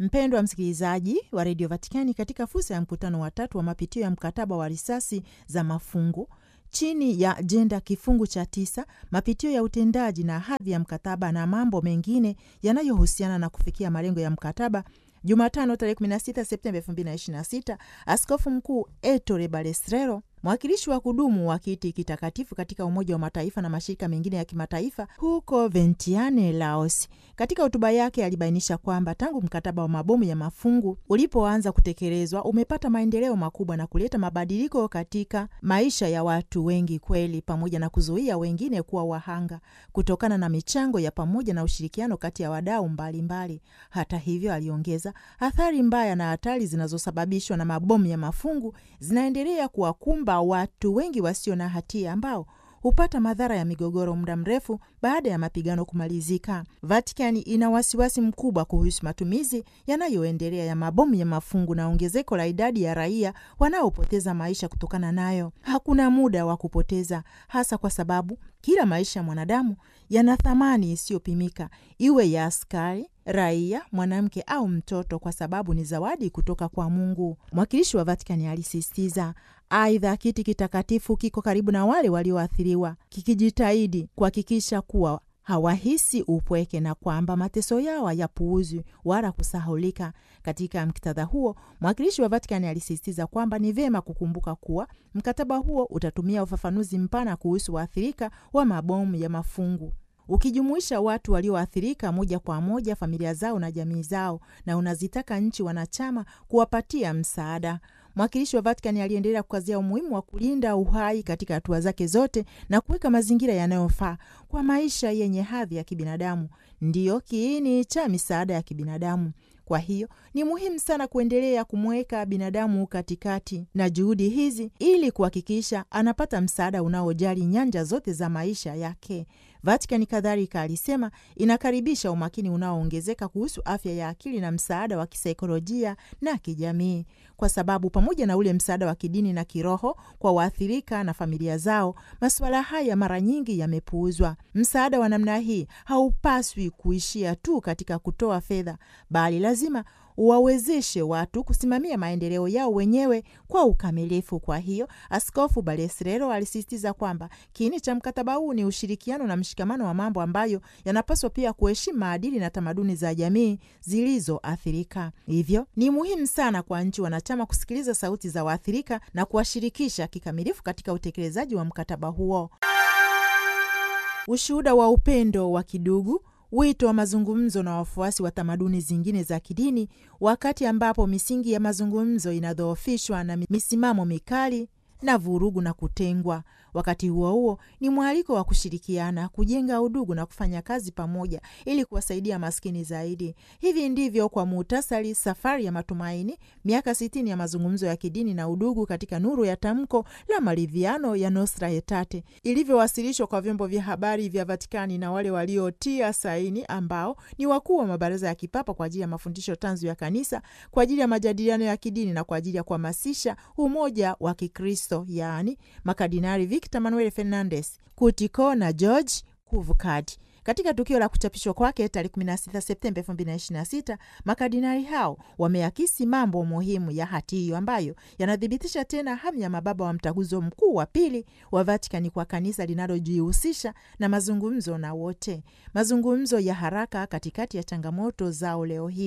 Mpendwa msikilizaji wa redio Vatikani, katika fursa ya mkutano wa tatu wa mapitio ya mkataba wa risasi za mafungu chini ya jenda kifungu cha tisa, mapitio ya utendaji na hadhi ya mkataba na mambo mengine yanayohusiana na kufikia malengo ya mkataba, Jumatano tarehe 16 Septemba 2026, Askofu Mkuu Ettore Balestrero mwakilishi wa kudumu wa kiti kitakatifu katika Umoja wa Mataifa na mashirika mengine ya kimataifa huko Vientiane, Laos. Katika hotuba yake alibainisha kwamba tangu mkataba wa mabomu ya mafungu ulipoanza kutekelezwa umepata maendeleo makubwa na kuleta mabadiliko katika maisha ya watu wengi kweli, pamoja na kuzuia wengine kuwa wahanga kutokana na michango ya pamoja na ushirikiano kati ya wadau mbalimbali. Hata hivyo, aliongeza, athari mbaya na hatari zinazosababishwa na mabomu ya mafungu zinaendelea kuwakumba watu wengi wasio na hatia ambao hupata madhara ya migogoro muda mrefu baada ya mapigano kumalizika. Vatikani ina wasiwasi mkubwa kuhusu matumizi yanayoendelea ya mabomu ya mafungu na ongezeko la idadi ya raia wanaopoteza maisha kutokana nayo. Hakuna muda wa kupoteza, hasa kwa sababu kila maisha ya mwanadamu yana thamani isiyopimika, iwe ya askari raia, mwanamke au mtoto, kwa sababu ni zawadi kutoka kwa Mungu. Mwakilishi wa Vatikani alisisitiza. Aidha, kiti kitakatifu kiko karibu na wale walioathiriwa, kikijitahidi kuhakikisha kuwa hawahisi upweke na kwamba mateso yao hayapuuzwi wala kusahulika. Katika muktadha huo, mwakilishi wa Vatikani alisisitiza kwamba ni vyema kukumbuka kuwa mkataba huo utatumia ufafanuzi mpana kuhusu waathirika wa mabomu ya mafungu ukijumuisha watu walioathirika moja kwa moja, familia zao na jamii zao, na unazitaka nchi wanachama kuwapatia msaada. Mwakilishi wa Vatikani aliendelea kukazia umuhimu wa kulinda uhai katika hatua zake zote na kuweka mazingira yanayofaa kwa maisha yenye hadhi ya kibinadamu, ndiyo kiini cha misaada ya kibinadamu. Kwa hiyo ni muhimu sana kuendelea kumweka binadamu katikati na juhudi hizi ili kuhakikisha anapata msaada unaojali nyanja zote za maisha yake. Vatikani kadhalika alisema inakaribisha umakini unaoongezeka kuhusu afya ya akili na msaada wa kisaikolojia na kijamii, kwa sababu pamoja na ule msaada wa kidini na kiroho kwa waathirika na familia zao, masuala haya mara nyingi yamepuuzwa. Msaada wa namna hii haupaswi kuishia tu katika kutoa fedha, bali lazima wawezeshe watu kusimamia maendeleo yao wenyewe kwa ukamilifu. Kwa hiyo Askofu Balestrero alisisitiza kwamba kiini cha mkataba huu ni ushirikiano na mshikamano wa mambo ambayo yanapaswa pia kuheshimu maadili na tamaduni za jamii zilizoathirika. Hivyo ni muhimu sana kwa nchi wanachama kusikiliza sauti za waathirika na kuwashirikisha kikamilifu katika utekelezaji wa mkataba huo. Ushuhuda wa upendo wa kidugu wito wa mazungumzo na wafuasi wa tamaduni zingine za kidini, wakati ambapo misingi ya mazungumzo inadhoofishwa na misimamo mikali na vurugu na kutengwa. Wakati huo huo, ni mwaliko wa kushirikiana, kujenga udugu na kufanya kazi pamoja ili kuwasaidia maskini zaidi. Hivi ndivyo kwa muhtasari safari ya matumaini, miaka sitini ya mazungumzo ya kidini na udugu katika nuru ya tamko la maridhiano ya Nostra Aetate ilivyowasilishwa kwa vyombo vya habari vya Vatikani na wale waliotia saini, ambao ni wakuu wa mabaraza ya kipapa kwa ajili ya mafundisho tanzu ya kanisa, kwa ajili ya majadiliano ya kidini na kwa ajili ya kuhamasisha umoja wa Kikristo, yaani makardinali Victor Manuel Fernandez Kutiko na George Kuvukad. Katika tukio la kuchapishwa kwake tarehe 16 Septemba 2026, makardinali hao wameakisi mambo muhimu ya hati hiyo ambayo yanathibitisha tena hamu ya mababa wa mtaguso mkuu wa pili wa Vatikani kwa kanisa linalojihusisha na mazungumzo na wote, mazungumzo ya haraka katikati ya changamoto zao leo hii.